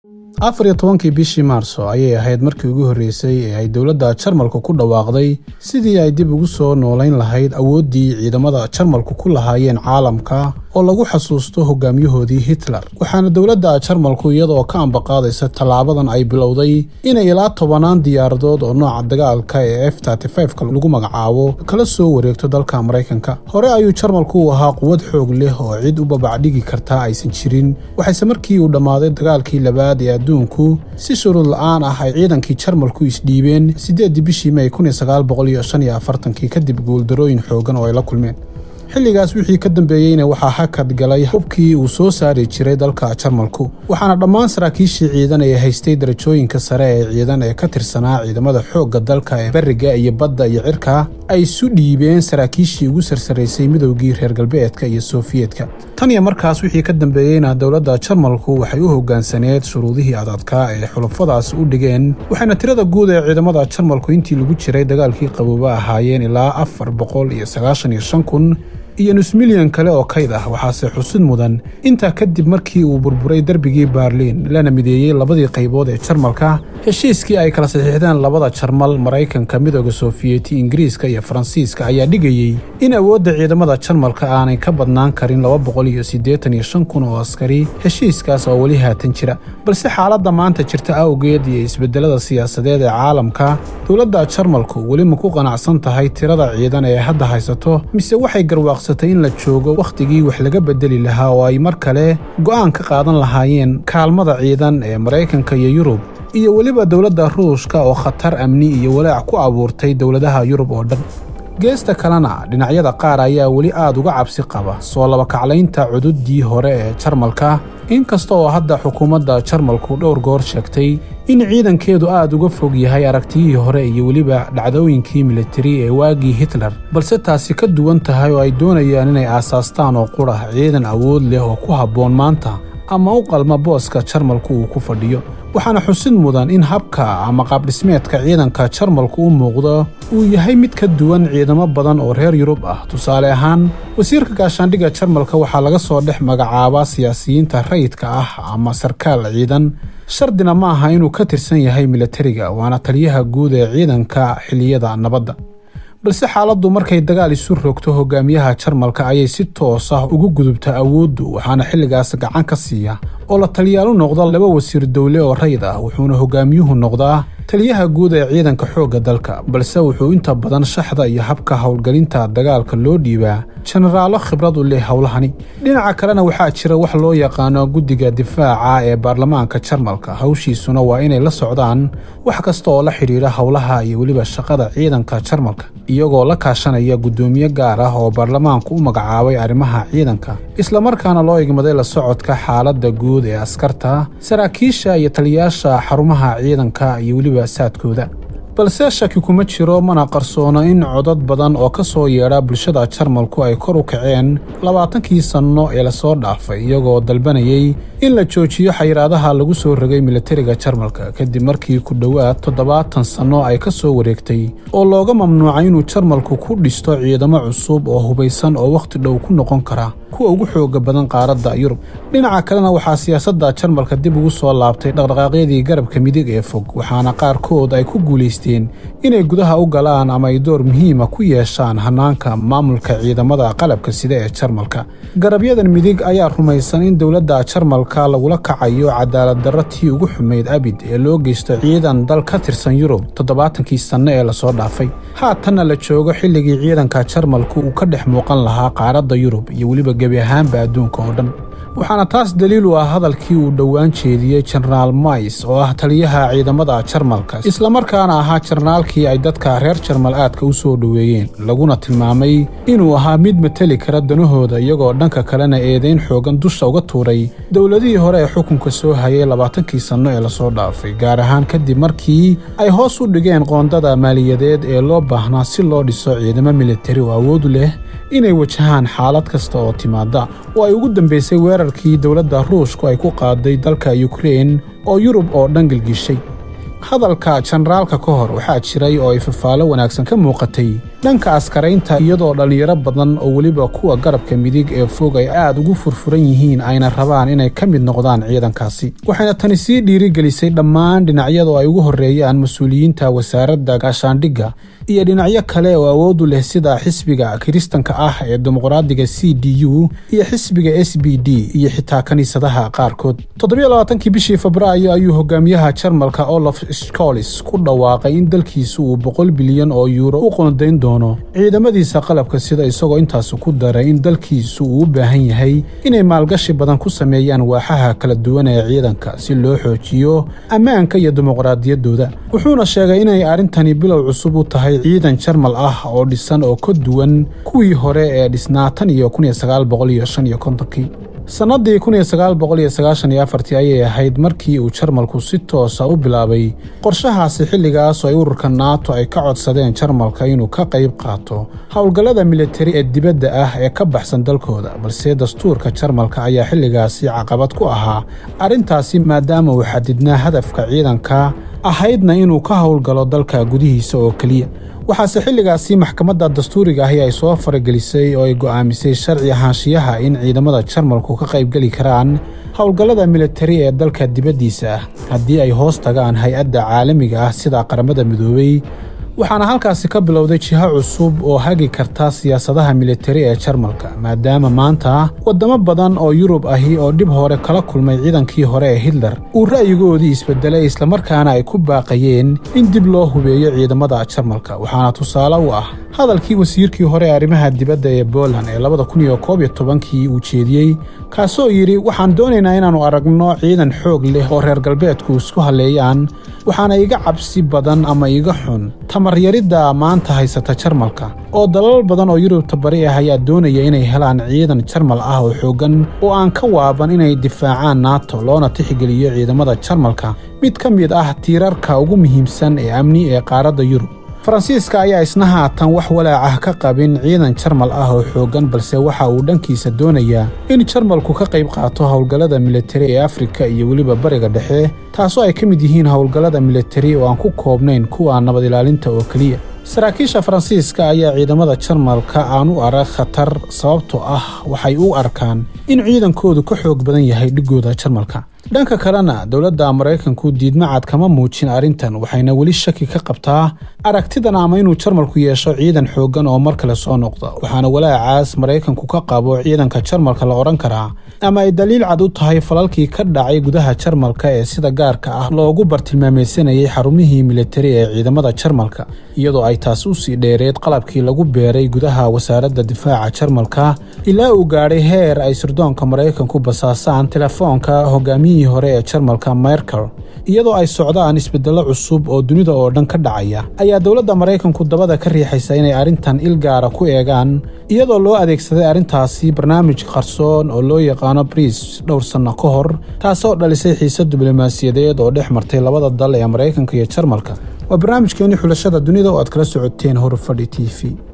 afar iyo tobankii bishii maarso ayay ahayd markii ugu horreysay ee ay dowladda jarmalku ku dhawaaqday sidii ay dib ugu soo noolayn lahayd awooddii ciidamada jarmalku ku lahaayeen caalamka oo lagu xasuusto hogaamiyahoodii hitler waxaana dowladda jarmalku iyadaoo ka ambaqaadaysa tallaabadan ay bilowday inay ilaa tobanaan diyaaradood oo nooca dagaalka ee f ka lagu magacaabo kala soo wareegto dalka maraykanka hore ayuu jarmalku u ahaa quwad xoog leh oo cid u babacdhigi kartaa aysan jirin waxayse markii uu dhammaaday dagaalkii labaad ee adduunku si shuruud la-aan ah ay ciidankii jarmalku isdhiibeen siddeeddii bishii may kii kadib guuldarooyin xoogan oo ay la kulmeen xilligaas wixii ka dambeeyeyna waxaa hakad galay hubkii uu soo saari jiray dalka jarmalku waxaana dhammaan saraakiishii ciidan ee haystay darajooyinka sare ee ciidan ee ka tirsanaa ciidamada xoogga dalka ee beriga iyo badda iyo cirka ay isu dhiibeen saraakiishii ugu sarsaraysay midowgii reer galbeedka iyo sofiyeetka tan iyo markaas wixii ka dambeeyeyna dowladda jarmalku waxay u hoggaansaneed shuruudihii adadkaa ee xulufadaas u dhigeen waxayna tirada guud ee ciidamada jarmalku intii lagu jiray dagaalkii qabooba ahaayeen ilaa afar boqol iyo sagaashan iyo shan kun iyo nus milyan kale oo kayd ah waxaase xusid mudan intaa kadib markii uu burburay derbigii baarliin lana mideeyey labadii qaybood ee jarmalka heshiiskii ay kala saxiixdeen labada jarmal maraykanka midooda sofiyeeti ingiriiska iyo faransiiska ayaa dhigayey in awoodda ciidamada jarmalka aanay ka badnaan karin laba boqol iyo siddeetan iyo shan kun oo askari heshiiskaas oo weli haatan jira balse xaaladda maanta jirta awgeed iyo isbeddelada siyaasadeed ee caalamka dowladda jarmalku weli ma ku qanacsan tahay tirada ciidan ee hadda haysato mise waxay garwaaqsatay in la joogo wakhtigii wax laga bedeli lahaa oo ay mar kale go'aan ka qaadan lahaayeen kaalmada ciidan ee maraykanka iyo yurub iyo weliba dowladda ruushka oo khatar amni iyo walaac ku abuurtay dowladaha yurub oo dhan geesta kalena dhinacyada qaar ayaa weli aad uga cabsi qaba soo labakaclaynta cududdii hore ee jarmalka inkasta oo hadda xukuumadda jarmalku dhowr goor sheegtay in ciidankeedu aad uga fog yahay aragtiyihii hore iyo weliba dhacdooyinkii militari ee waagii hitler balse taasi ka duwan tahay oo ay doonayaan inay aasaastaan oo qurah ciidan awood leh oo ku habboon maanta ama u qalma booska jarmalku uu ku fadhiyo waxaana xusid mudan in habka ama qaabdhismeedka ciidanka jarmalku u muuqdo uu yahay mid ka duwan ciidamo badan oo reer yurub ah tusaale ahaan wasiirka gaashaandhigga jarmalka waxaa laga soo dhex magacaabaa siyaasiyiinta rayidka ah ama sarkaal ciidan shardina ma aha inuu ka tirsan yahay milatariga waana taliyaha guud ee ciidanka xilliyada nabadda balse xaaladdu markay dagaal isu rogto hogaamiyaha jarmalka ayay si toos ah ugu gudubta awooddu waxaana xilligaas gacan ka siiya oo la taliyaalu noqda laba wasiir dowle oo rayid ah wuxuuna hogaamiyuhu noqdaa taliyaha guud ee ciidanka xoogga dalka balse wuxuu inta badan shaxda iyo habka howlgelinta dagaalka loo dhiibaa jenaraalo khibrad u leh howlahani dhinaca kalena waxaa jira wax loo yaqaano guddiga difaaca ee baarlamaanka jarmalka hawshiisuna waa inay la socdaan wax kasta oo la xidhiidha howlaha iyo weliba shaqada ciidanka jarmalka iyagoo la kaashanaya guddoomiye gaar ah oo baarlamaanku u magacaabay arrimaha ciidanka islamarkaana loo igmaday la socodka xaaladda guud ee askarta saraakiisha iyo taliyaasha xarumaha ciidanka iyo weliba saadkooda balse shaki kuma jiro mana qarsoono in codad badan oo ka soo yeedha bulshada jarmalku ay kor u kaceen labaatankii sanno ee lasoo dhaafay iyagoo dalbanayay in la joojiyo xayiraadaha lagu soo rogay militariga jarmalka kadib markii ku dhowaad toddobaatan sanno ay ka soo wareegtay oo looga mamnuucay inuu jarmalku ku dhisto ciidamo cusub oo hubaysan oo wakhti dhow ku noqon kara kuwa ugu xooga badan qaaradda yurub dhinaca kalena waxaa siyaasadda jarmalka dib ugu soo laabtay dhaqdhaqaaqyadii garabka midig ee fog waxaana qaarkood ay ku guulaysteen inay gudaha u galaan ama ay door muhiima ku yeeshaan hannaanka maamulka ciidamada qalabka sida ee jarmalka garabyadan midig ayaa rumaysan in dowladda jarmalka lagula kacayo cadaalad darro tii ugu xumayd abid ee loo geysto ciidan dal ka tirsan yurub toddobaatankii sanno ee lasoo dhaafay haatanna la joogo xilligii ciidanka jarmalku uu ka dhex muuqan lahaa qaaradda yurub iyo weliba gebi ahaanba adduunka oo dhan waxaana taas daliil u ah hadalkii uu dhowaan jeediyey jenaraal mais oo ah taliyaha ciidamada jarmalka islamarkaana ahaa jenaraalkii ay dadka reer jarmal aadka u soo dhoweeyeen laguna tilmaamay inuu ahaa mid mateli kara danahooda iyagoo dhanka kalena eedayn xoogan dusha uga tuuray dowladihii hore ee xukunka soo hayay labaatankii sanno ee lasoo dhaafay gaar ahaan kadib markii ay hoos u dhigeen qoondada maaliyadeed ee loo baahnaa si loo dhiso ciidamo militari oo awoodu leh inay wajahaan xaalad kasta oo timaada oo ay ugu dambaysay weerarkii dowladda ruushku ay ku qaaday dalka yukrein oo yurub oo dhan gelgishay hadalka jenaraalka ka hor waxaa jiray oo ay fafaalo wanaagsan ka muuqatay dhanka askaraynta iyadoo dhallinyaro badan oo weliba kuwa garabka midig ee fog ay aad ugu furfuran yihiin ayna rabaan inay ka mid noqdaan ciidankaasi waxayna tani sii dhiirigelisay dhammaan dhinacyada ay ugu horreeyaan mas-uuliyiinta wasaaradda gaashaandhigga iyo dhinacyo kale oo awoodu leh sida xisbiga kiristanka ah ee dimuqraadiga c d u iyo xisbiga s b d iyo xitaa kiniisadaha qaarkood toddobiyolabaatankii bishii febraayo ayuu hogaamiyaha jarmalka olof scolis ku dhawaaqay in dalkiisu uu boqol bilyan oo yuuro u qoondayn doono ciidamadiisa qalabka sida isagoo intaas ku daray in dalkiisu uu u baahan yahay inay maalgashi badan ku sameeyaan waaxaha kala duwan ee ciidanka si loo xoojiyo ammaanka iyo dimuqraadiyaddooda wuxuuna sheegay inay arrintani bilow cusub u tahay ciidan jarmal ah oo dhisan oo ka duwan kuwii hore ee dhisnaa tan iyo kun iyo sagaal boqol iyo shan iyo kontonkii sannadii kun iyo sagaal boqol iyo sagaashan iyo afartii ayay ahayd markii uu jarmalku si toosa u bilaabay qorshahaasi xilligaas oo ay ururka naato ay ka codsadeen jarmalka inuu ka qayb qaato howlgallada militari ee dibadda ah ee ka baxsan dalkooda balse dastuurka jarmalka ayaa xilligaasi caqabad ku ahaa arrintaasi maadaama uu xadidnaa hadafka ciidanka ahaydna inuu ka howlgalo dalka gudihiisa oo keliya waxaase xilligaasi maxkamadda dastuuriga ahi ay soo faragelisay oo ay go'aamisay sharci ahaanshiyaha in ciidamada jarmalku ka qaybgeli karaan howlgallada militari ee dalka dibaddiisa ah haddii ay hoos tagaan hay-adda caalamiga ah sida qaramada midoobey waxaana halkaasi ka bilowday jiho cusub oo hagi karta siyaasadaha militari ee jarmalka maadaama maanta waddamo badan oo yurub ahi oo dhib hore kala kulmay ciidankii hore ee hitler uu ra'yigoodii isbedelay islamarkaana ay ku baaqayeen in dib loo hubeeyo ciidamada jarmalka waxaana tusaale u ah hadalkii wasiirkii hore ee arrimaha dibadda ee boland ee labada kun iyo koob iyo tobankii uu jeediyey kaasoo yidhi waxaan doonaynaa inaannu aragno ciidan xoog leh oo reer galbeedku isku halleeyaan waxaana iga cabsi badan ama iga xun tamaryarida maanta haysata jarmalka oo dalal badan oo yurubta bari ah ayaa doonaya inay helaan ciidan jarmal ah oo xooggan oo aan ka waaban inay difaacaan naato loona tixgeliyo ciidamada jarmalka mid ka mid ah tiirarka ugu muhiimsan ee amni ee qaaradda yurub faransiiska ayaa isna haatan wax walaacah ka qabin ciidan jarmal ah oo xooggan balse waxa uu dhankiisa doonayaa in jarmalku ka qayb qaato howlgallada militari ee afrika iyo weliba bariga dhexe taasoo ay ka mid yihiin howlgallada militari oo aan ku koobnayn kuwa nabad ilaalinta oo keliya saraakiisha faransiiska ayaa ciidamada jarmalka aan u arag khatar sababtoo ah waxay u arkaan in ciidankoodu ka xoog badan yahay dhigooda jarmalka dhanka kalena dowladda maraykanku diidmacad kama muujin arrintan waxayna weli shaki ka qabtaa aragtidan ama inuu jarmalku yeesho ciidan xooggan oo mar kale soo noqda waxaana walaacaas maraykanku ka qabo ciidanka jarmalka la odhan karaa ama ay daliil cad u tahay falalkii ka dhacay gudaha jarmalka ee sida gaarka ah loogu bartilmaamaysanayay xarumihii militari ee ciidamada jarmalka iyadoo ay taas u sii dheereed qalabkii lagu beeray gudaha wasaaradda difaaca jarmalka ilaa uu gaadhay heer ay sirdoonka maraykanku basaasaan telefoonka hogaamiyihii hore ee jarmalka merkel iyadoo ay socdaan isbedello cusub oo dunida oo dhan ka dhacaya ayaa dowladda maraykanku dabada ka riixaysa inay arrintan il gaara ku eegaan iyadoo loo adeegsaday arrintaasi barnaamij qarsoon oo loo yaqaano briis dhowr sanno ka hor taasoo dhalisay xiise diblomaasiyadeed oo dhex martay labada dal ee maraykanka iyo jarmalka waa barnaamijkeenii xulashada dunida oo aad kala socoteen horfadhi t v